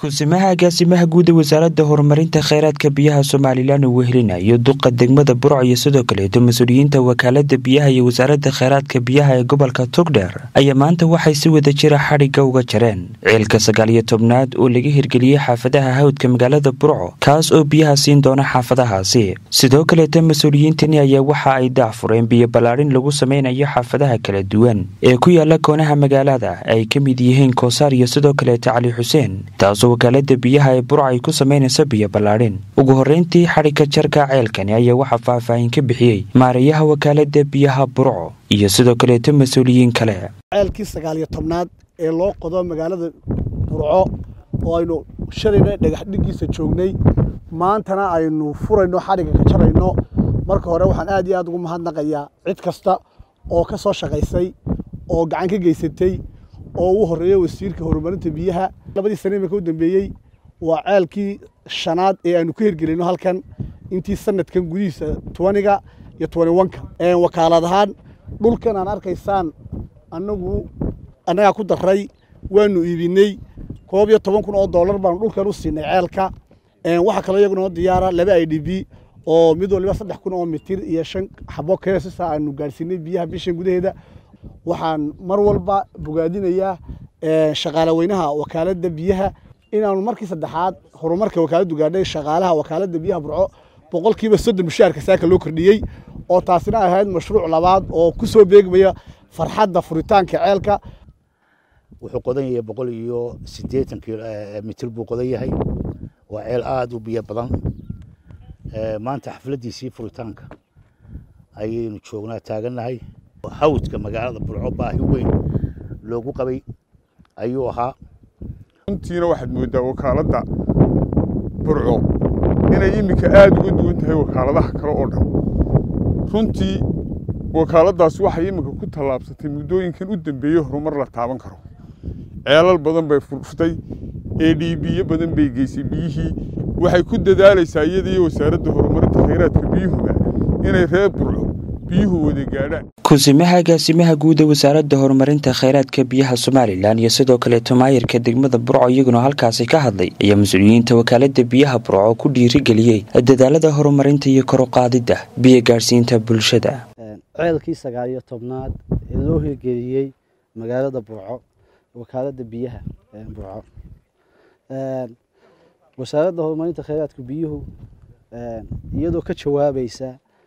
kusimaha agaasimaha guud ee wasaaradda horumarinta kheyraadka biyaha somalilan uu wehelinayo duqa degmada burco iyo sidoo kaleeto mas-uuliyiinta wakaalada biyaha iyo wasaaradda kheyraadka biyaha ee gobolka togdheer ayaa maanta waxay si wada jira xadhigga uga jareen ciilka sagaal iyo tobnaad oo laga hirgeliyey xaafadaha hawdka magaalada burco kaas oo biyaha siin doona xaafadahaasi sidoo kaleeto mas-uuliyiintani ayaa waxa ay daacfureen biyo ballaadhin lagu sameynayo xaafadaha kala duwan ee ku yaala koonaha magaalada ay ka mid yihiin koosaar iyo sidoo kaleeto cali xuseen taasoo wakaalada biyaha ee burco ay ku samaynayso biyo ballaadhin ugu horreyntii xadhigga jarka ceelkani ayaa waxaa faahfaahin ka bixiyey maareeyaha wakaalada biyaha burco iyo sidoo kaleeto mas-uuliyiin kale ceelkii sagaal iyo tobnaad ee loo qodo magaalada burco oo aynu shalayna dhagax dhigiisa joognay maantana aynu furayno xadhigga ka jarayno marka hore waxaan aad iyo aad ugu mahadnaqayaa cid kasta oo ka soo shaqaysay oo gacan ka geysatay oo ugu horreeya wasiirka horumarinta biyaha labadii sane iminka u dambeeyey waa ceelkii shanaad ee aanu ka hirgelino halkan intii sanadkan gudihiisa tobaniga iyo tobani wanka wakaalad ahaan dhulkan aan arkaysaan anagu annagaa ku daray waanu iibinay koob iyo toban kun oo dollar baanu dhulkan u siinay ceelka waxaa kaloo iyaguna diyaara laba i d b oo mid waliba saddex kun oo mitir iyo shan xabo keesisa aanu gaadhsiinay biyaha bishan gudaheeda waxaan mar walba bogaadinayaa shaqaale weynaha wakaaladda biyaha inaanu markii saddexaad horumarka wakaaladdu gaadhay shaqaalaha wakaaladda biyaha burco boqolkiiba soddon mushaharka saaka loo kordhiyey oo taasina ahayd mashruuc labaad oo ku soo beegmaya farxadda furitaanka ceelka wuxuu qodan yahay boqol iyo siddeetan mitir buu qodan yahay waa ceel aada u biyo badan maanta xafladdiisii furitaanka ayaynu joognaa taagannahay hawdka magaalada burco baahi weyn loogu qabay ayuu ahaa runtiina waxaad mooddaa wakaaladda burco inay iminka aada uga duwan tahay wakaaladaha kale oo dhan runtii wakaaladdaas waxay iminka ku tallaabsatay muddooyinkan u dambeeyey horumar la taaban karo ceelal badan bay furtay ee dhiibiyo badan bay geysay biyihii waxay ku dadaalaysaa iyada iyo wasaaradda horumarinta khayraadka biyuhuba inay reer burco biyuhu wada gaadhaan kusimaha agaasimaha guud ee wasaaradda horumarinta kheyraadka biyaha somalilan iyo sidoo kaleeto maayirka degmada burco iyaguna halkaasi ka hadlay ayaa mas-uuliyiinta wakaalada biyaha burco ku dhiirigeliyey dadaalada horumarinta iyo koruqaadidda biyo gaadhsiinta bulshada ceelkii sagaal iyo tobnaad ee loo hirgeliyey magaalada burco wakaalada biyaha burco wasaaradda horumarinta kheyraadka biyuhu iyadoo ka jawaabaysa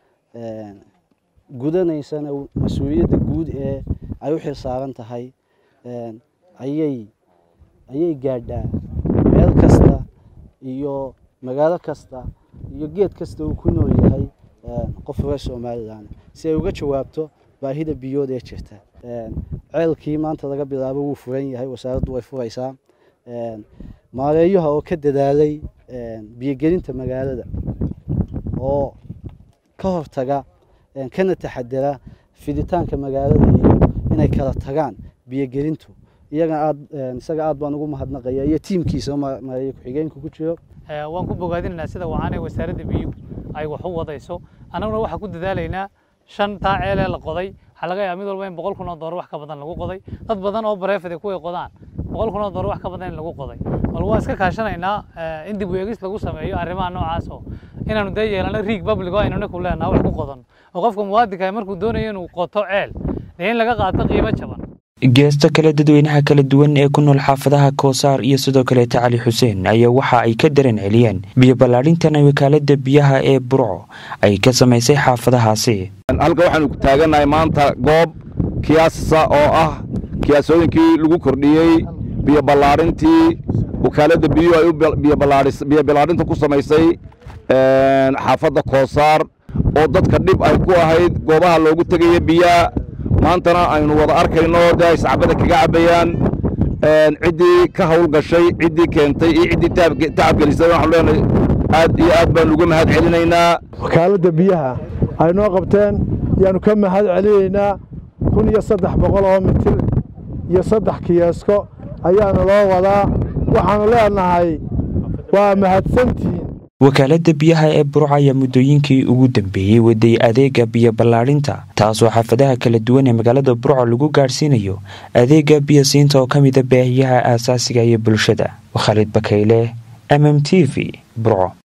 gudanaysana mas-uuliyadda guud ee ay u xil saaran tahay ayay ayay gaadhaa meel kasta iyo magaalo kasta iyo geed kasta uu ku nool yahay qof reer somalilan si ay uga jawaabto baahida biyood ee jirta ceelkii maanta laga bilaabo wuu furan yahay wasaaraddu way furaysaa maareeyaha oo ka dadaalay biyogelinta magaalada oo ka hortaga kana taxadara fiditaanka magaalada iyo inay kala tagaan biyogelintu iyaga aad isaga aad baan ugu mahadnaqaya iyo tiimkiisa maareeye ku-xigeenka ku jiro waan ku bogaadinaynaa sida wacaanay wasaaradda biyuhu ay wax u wadayso annaguna waxaan ku dadaalaynaa shan taa ceelee la qoday waxaa laga yaaba mid walba in boqol kun oo doolar wax ka badan lagu qoday dad badan oo bareefade kuway qodaan boqol kun oo doolar wax ka badan in lagu qoday bal waan iska kaashanaynaa in dib u eegis lagu sameeyo arrimaha noocaas oo inaanu dee yeelano riig public oo aynuna ku leenaha wax ku qodan oo qofka muwaadinka markuu doonayo inuu qoto ceel dee in laga qaato qiimo jaban geesta kale dadweynaha kala duwan ee ku nool xaafadaha koosaar iyo sidoo kaleeta cali xuseen ayaa waxa ay ka dareen celiyeen biyo ballaadhintan wakaalada biyaha ee burco ay ka samaysay xaafadahaasi halka waxaanu taagannahay maanta goob kiyaasa oo ah kiyaasooyinkii lagu kordhiyey biyo ballaadhintii wakaaladda biyuhu ay biyo ballaadhinta ku samaysay xaafadda koosaar oo dadka dhib ay ku ahayd goobaha loogu tegaya biyaha maantana aynu wada arkayno dee ay sacbada kaga cabbayaan ciddii ka hawl gashay ciddii keentay iyo ciddii tacab gelisay waxaanu leenahay aad iyo aad baanu uga mahad celinaynaa wakaaladda biyaha ay noo qabteen yaanu ka mahad celinaynaa kun iyo saddex boqol oo mitir iyo saddex kiyaasko ayaanu loo wadaa waxaanu leenahay waa mahadsantihiin wakaalada biyaha ee burco ayaa muddooyinkii ugu dambeeyey waday adeega biyo ballaadhinta taasoo xaafadaha kala duwan ee magaalada burco lagu gaadhsiinayo adeega biyasiinta oo ka mida baahiyaha aasaasiga iyo bulshada khaalid bakayle m m t v burco